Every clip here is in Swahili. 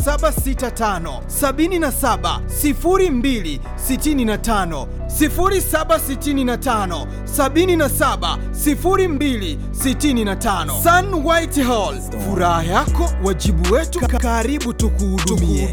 765 77 02 65 0765 77 02 65 Sun White Hall, furaha yako wajibu wetu, karibu tukuhudumie.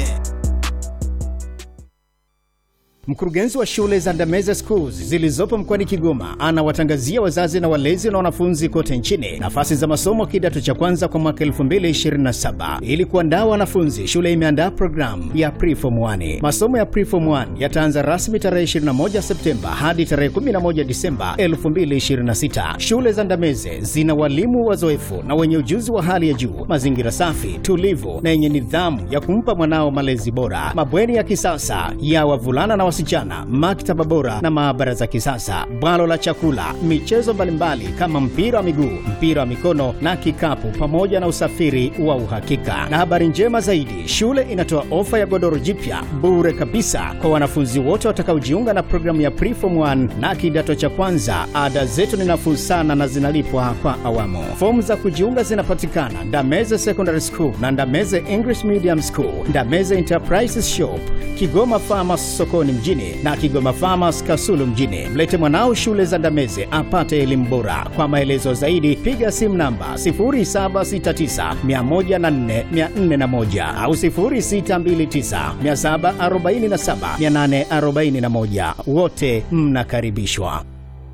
Mkurugenzi wa shule za Ndameze Schools zilizopo mkoani Kigoma anawatangazia wazazi na walezi na wanafunzi kote nchini nafasi za masomo kidato cha kwanza kwa mwaka 2027. Ili kuandaa wanafunzi, shule imeandaa programu ya Preform 1. Masomo ya Preform 1 yataanza rasmi tarehe 21 Septemba hadi tarehe 11 Disemba 2026. Shule za Ndameze zina walimu wazoefu na wenye ujuzi wa hali ya juu, mazingira safi, tulivu na yenye nidhamu ya kumpa mwanao malezi bora, mabweni ya kisasa ya wavulana na wasichana, maktaba bora na maabara za kisasa, bwalo la chakula, michezo mbalimbali kama mpira wa miguu, mpira wa mikono na kikapu, pamoja na usafiri wa uhakika. Na habari njema zaidi, shule inatoa ofa ya godoro jipya bure kabisa kwa wanafunzi wote watakaojiunga na programu ya Preform 1 na kidato cha kwanza. Ada zetu ni nafuu sana na zinalipwa kwa awamu. Fomu za kujiunga zinapatikana Ndameze Secondary School na Ndameze English Medium School, Ndameze Enterprises Shop, Kigoma Farmers sokoni mjini na Kigoma Farmers Kasulu mjini. Mlete mwanao shule za Ndameze apate elimu bora. Kwa maelezo zaidi piga simu namba 0769104401 au 0629747841. Wote mnakaribishwa.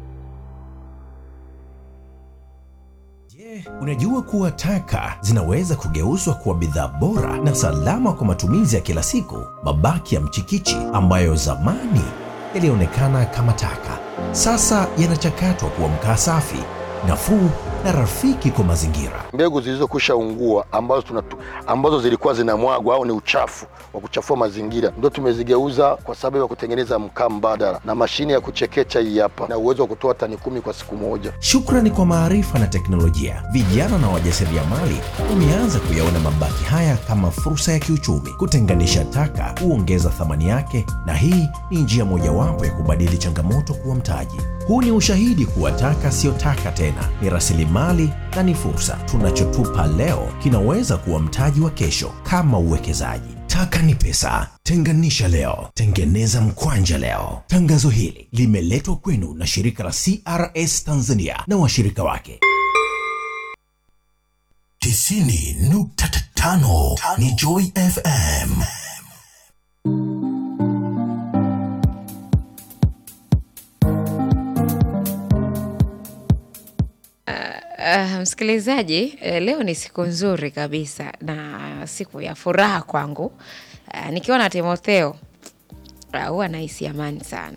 Unajua kuwa taka zinaweza kugeuzwa kuwa bidhaa bora na salama kwa matumizi ya kila siku. Mabaki ya mchikichi ambayo zamani yalionekana kama taka, sasa yanachakatwa kuwa mkaa safi, nafuu na rafiki kwa mazingira. mbegu zilizokwisha ungua ambazo, tunatu, ambazo zilikuwa zinamwagwa au ni uchafu wa kuchafua mazingira ndio tumezigeuza kwa sababu ya kutengeneza mkaa mbadala na mashine ya kuchekecha hii hapa na uwezo wa kutoa tani kumi kwa siku moja. Shukrani kwa maarifa na teknolojia, vijana na wajasiriamali wameanza kuyaona mabaki haya kama fursa ya kiuchumi. Kutenganisha taka huongeza thamani yake, na hii ni njia mojawapo ya kubadili changamoto kuwa mtaji. Huu ni ushahidi kuwa taka siyo taka tena, ni rasilimali na ni fursa. Tunachotupa leo kinaweza kuwa mtaji wa kesho, kama uwekezaji. Taka ni pesa. Tenganisha leo, tengeneza mkwanja leo. Tangazo hili limeletwa kwenu na shirika la CRS Tanzania na washirika wake. tisini nukta tano ni Joy FM. Uh, msikilizaji, eh, leo ni siku nzuri kabisa na siku ya furaha kwangu. Uh, nikiwa na Timotheo uh, huwa nahisi amani sana.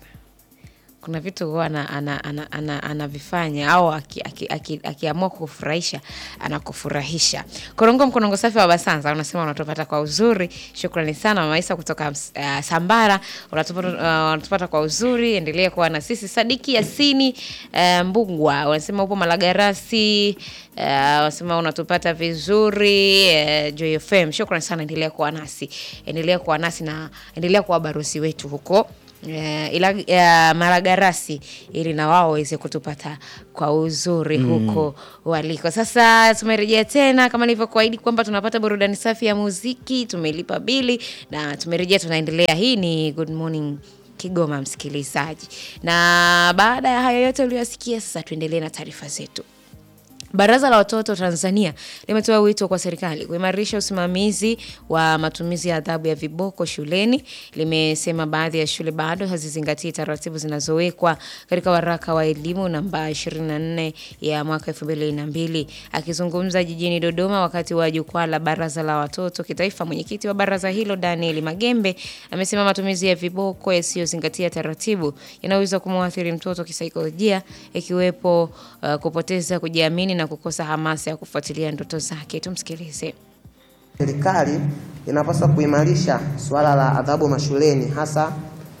Kuna vitu huwa ana- ana- ana- ana- anavifanya au akiamua aki, aki, akiamua kukufurahisha anakufurahisha. Korongo Mkonongo Safi wa Basanza unasema unatupata kwa uzuri. Shukrani sana Mama Isa kutoka uh, Sambara unatupata, uh, unatupata kwa uzuri. Endelea kuwa na sisi. Sadiki Yasini uh, Mbugwa unasema upo Malagarasi uh, unasema unatupata vizuri uh, Joy FM. Shukrani sana, endelea kuwa nasi, endelea kuwa nasi na endelea kuwa barosi wetu huko Eh, ila uh, Malagarasi ili na wao waweze kutupata kwa uzuri huko waliko. Sasa tumerejea tena kama nilivyokuahidi kwamba tunapata burudani safi ya muziki, tumelipa bili na tumerejea, tunaendelea. Hii ni Good Morning Kigoma, msikilizaji, na baada ya hayo yote uliyosikia, sasa tuendelee na taarifa zetu. Baraza la Watoto Tanzania limetoa wito kwa serikali kuimarisha usimamizi wa matumizi ya adhabu ya viboko shuleni. Limesema baadhi ya shule bado hazizingatii taratibu zinazowekwa katika waraka wa elimu namba 24 ya mwaka 2002. Akizungumza jijini Dodoma wakati wa jukwaa la Baraza la Watoto Kitaifa, mwenyekiti wa baraza hilo Daniel Magembe amesema matumizi ya viboko yasiyozingatia taratibu yanaweza kumwathiri mtoto kisaikolojia, ikiwepo uh, kupoteza kujiamini na kukosa hamasa ya kufuatilia ndoto zake. Tumsikilize. Serikali inapaswa kuimarisha suala la adhabu mashuleni, hasa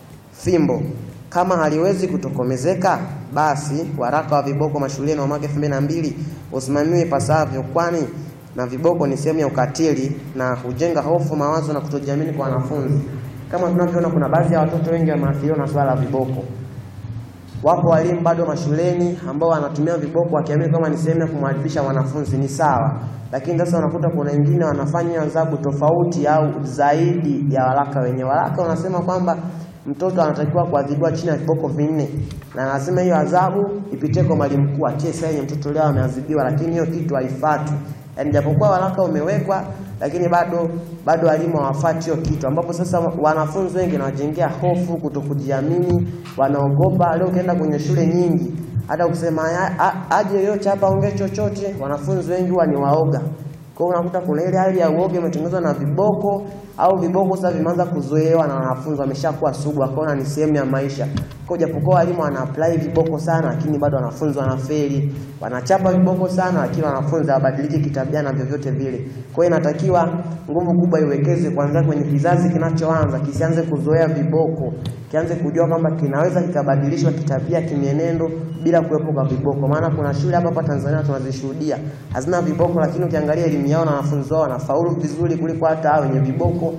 fimbo. Kama haliwezi kutokomezeka, basi waraka wa viboko mashuleni wa mwaka 2002 usimamiwe ipasavyo, kwani na viboko ni sehemu ya ukatili na hujenga hofu, mawazo na kutojiamini kwa wanafunzi. Kama tunavyoona, kuna baadhi ya watoto wengi wameathiriwa na suala la viboko. Wapo walimu bado mashuleni ambao wanatumia viboko wakiamini kama ni sehemu ya kumwadibisha mwanafunzi, ni sawa, lakini sasa unakuta kuna wengine wanafanya adhabu tofauti au zaidi ya waraka wenyewe. Waraka unasema kwamba mtoto anatakiwa kuadhibiwa chini ya viboko vinne, na anasema hiyo adhabu ipitie kwa mwalimu mkuu atie saini mtoto leo ameadhibiwa, lakini hiyo kitu haifuatwi. Yaani japokuwa waraka umewekwa, lakini bado bado walimu hawafuati hiyo kitu, ambapo sasa wanafunzi wengi nawajengea hofu, kutokujiamini, wanaogopa. Leo ukienda kwenye shule nyingi, hata ukisema "Aya, a- aje yoyote hapa ongee chochote, wanafunzi wengi huwa ni waoga. Kwa hiyo unakuta kuna ile hali ya uoga imetengenezwa na viboko au viboko sasa vimeanza kuzoewa na wanafunzi wameshakuwa sugu, wakaona ni sehemu ya maisha. Kwa hiyo japokuwa walimu wana apply viboko sana, lakini bado wanafunzi wanafeli, wanachapa viboko sana, lakini wanafunzi hawabadiliki kitabia na vyovyote vile. Kwa hiyo inatakiwa nguvu kubwa iwekeze kuanzia kwenye kizazi kinachoanza, kisianze kuzoea viboko, kianze kujua kwamba kinaweza kikabadilishwa kitabia, kimienendo bila kuwepo kwa viboko. Maana kuna shule hapa hapa Tanzania tunazishuhudia hazina viboko, lakini ukiangalia elimu yao na wanafunzi wao wanafaulu vizuri kuliko hata hao wenye viboko.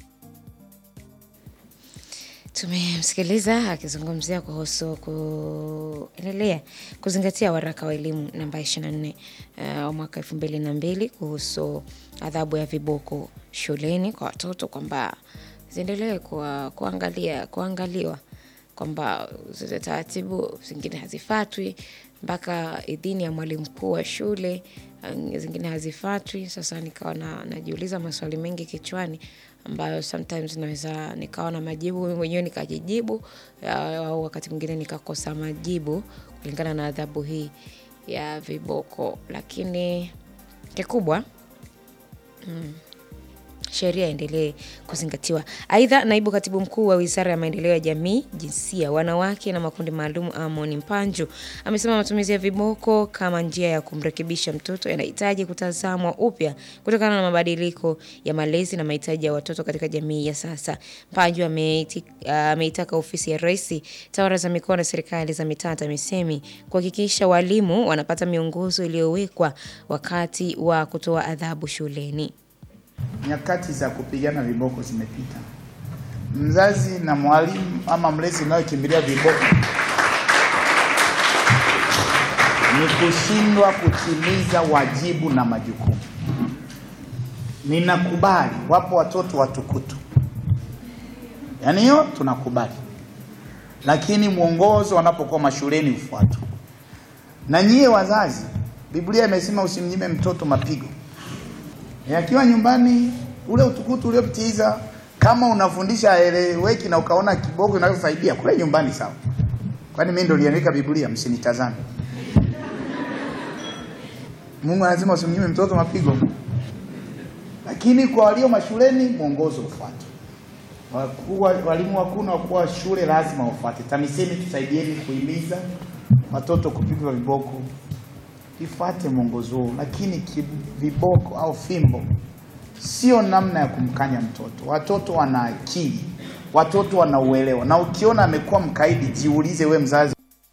Tumemsikiliza akizungumzia kuhusu kuendelea kuzingatia waraka wa elimu namba 24 uh, wa mwaka elfu mbili na mbili kuhusu adhabu ya viboko shuleni kwa watoto kwamba ziendelee kuwa- kuangalia kuangaliwa kwamba zile taratibu zingine hazifatwi mpaka idhini ya mwalimu mkuu wa shule uh, zingine hazifatwi. Sasa nikawa na, najiuliza maswali mengi kichwani ambayo sometimes naweza nikawa na majibu mimi mwenyewe nikajijibu, ya- au wakati mwingine nikakosa majibu kulingana na adhabu hii ya viboko, lakini kikubwa sheria iendelee kuzingatiwa. Aidha, naibu katibu mkuu wa wizara ya maendeleo ya jamii, jinsia, wanawake na makundi maalum Amon Mpanju amesema matumizi ya viboko kama njia ya kumrekebisha mtoto yanahitaji kutazamwa upya kutokana na mabadiliko ya malezi na mahitaji ya watoto katika jamii ya sasa. Mpanju ameiti- ameitaka ofisi ya Rais, tawala za mikoa na serikali za mitaa TAMISEMI kuhakikisha walimu wanapata miongozo iliyowekwa wakati wa kutoa adhabu shuleni. Nyakati za kupigana viboko zimepita. Mzazi na mwalimu ama mlezi unayokimbilia viboko ni kushindwa kutimiza wajibu na majukumu. Ninakubali wapo watoto watukutu, yaani hiyo tunakubali, lakini mwongozo wanapokuwa mashuleni ufuatwe. Na nyie wazazi, Biblia imesema usimnyime mtoto mapigo Eh, akiwa nyumbani ule utukutu uliopitiza, kama unafundisha aeleweki na ukaona kiboko inavyosaidia kule nyumbani, sawa. Kwani mimi ndo niliandika Biblia? Msinitazame. Mungu anasema usimnyime mtoto mapigo, lakini kwa walio mashuleni mwongozo ufuatwe. Wakuu wa- walimu wakuu na wakuu wa shule lazima wafuate. TAMISEMI tusaidieni kuhimiza watoto kupigwa viboko ifuate mwongozo huo, lakini ki- viboko au fimbo sio namna ya kumkanya mtoto. Watoto wana akili, watoto wana uelewa, na ukiona amekuwa mkaidi, jiulize we mzazi.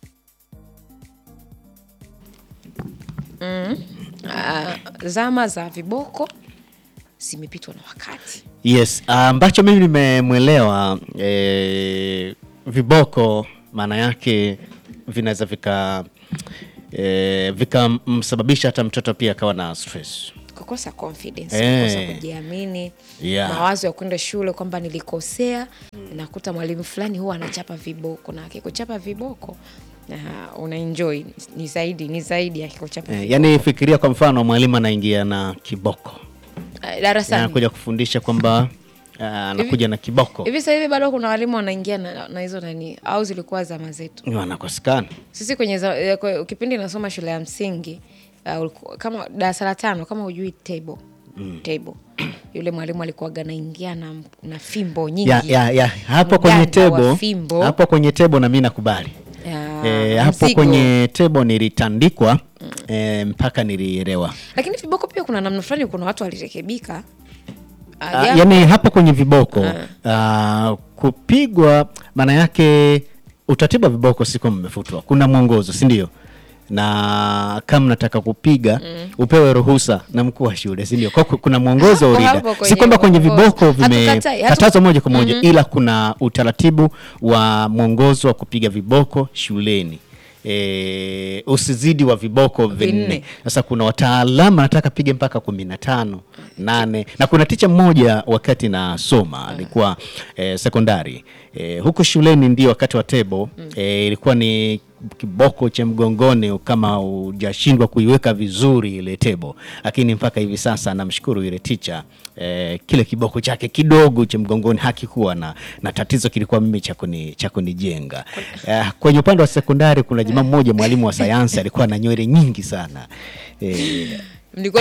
Ah, zama za viboko zimepitwa na wakati. Yes, ambacho mimi nimemwelewa eh, viboko maana yake vinaweza vika eh, vikamsababisha hata mtoto pia akawa na stress. kukosa confidence, Eh. kukosa kujiamini, Yeah. mawazo ya kwenda shule kwamba nilikosea. Nakuta mwalimu fulani huwa anachapa viboko, na akikuchapa viboko na una enjoy ni zaidi ni zaidi ya akikuchapa Eh, viboko. yani fikiria kwa mfano mwalimu anaingia na kiboko Eh, darasani anakuja kufundisha kwamba ah, anakuja na kiboko hivi sasa hivi bado kuna walimu wanaingia na, na hizo nani au zilikuwa zama zetu wanakosekana. sisi kwenye za, eh, kwa- kipindi nasoma shule ya msingi uh, uliku- kama darasa la tano kama hujui table table yule mwalimu alikuwaga anaingia na, na fimbo nyingi ya, ya, ya. hapo kwenye Mganda wa tebo fimbo. hapo kwenye tebo na mimi nakubali Ya, e, hapo mzigo. kwenye tebo nilitandikwa e, mpaka nilielewa lakini viboko pia kuna namna fulani kuna watu walirekebika Ah, Ah, japo- yani hapo kwenye viboko ah, kupigwa maana yake utaratibu wa viboko siko mmefutwa kuna mwongozo si ndio na kama nataka kupiga upewe ruhusa na mkuu wa shule si ndio kwa ku- kuna mwongozo Hapo urida hapo si kwenye kwamba kwenye mwongozo. viboko Hatukatai, hatu- vimekatazwa moja kwa moja ila kuna utaratibu wa mwongozo wa kupiga viboko shuleni E, usizidi wa viboko Vinne. vinne sasa kuna wataalamu anataka pige mpaka kumi na tano nane na kuna ticha mmoja wakati nasoma alikuwa eh, sekondari eh, huko shuleni ndio wakati wa tebo eh, ilikuwa ni kiboko cha mgongoni kama hujashindwa kuiweka vizuri ile tebo lakini mpaka hivi sasa namshukuru yule ticha eh, kile kiboko chake kidogo cha mgongoni hakikuwa na, na tatizo kilikuwa mimi cha kuni- cha kunijenga eh, kwenye upande wa sekondari kuna jamaa mmoja mwalimu wa sayansi alikuwa na nywele nyingi sana eh, mlikuwa